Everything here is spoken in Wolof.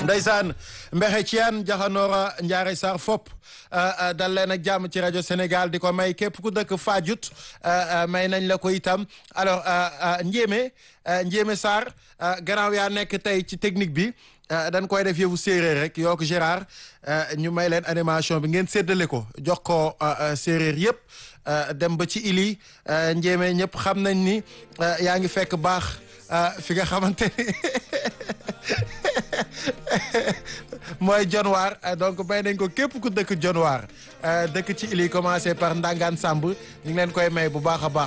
Ndeysaan Mbexe Thian Jaxanoora Njaare Sarr Fop dal leen ak jàmm ci rajo Sénégal di ko may képp ku dëkk Fadiouth may nañ la ko itam alors Ndiémé Ndiémé Sarr gannaaw yaa nekk tey ci technique bi dañ koy def yëfu séeréer rek yoo ko Gérard ñu may leen animation bi ngeen séddale ko jox ko séeréer yëpp dem ba ci ili Ndiémé ñëpp xam nañ ni yaa ngi fekk baax fi nga xamante ni mooy jonwaar donc bay nañ ko képp ku dëkk jonwaar dëkk ci ili commencé par Ndangaan Samb ñu ngi leen koy may bu baax a baax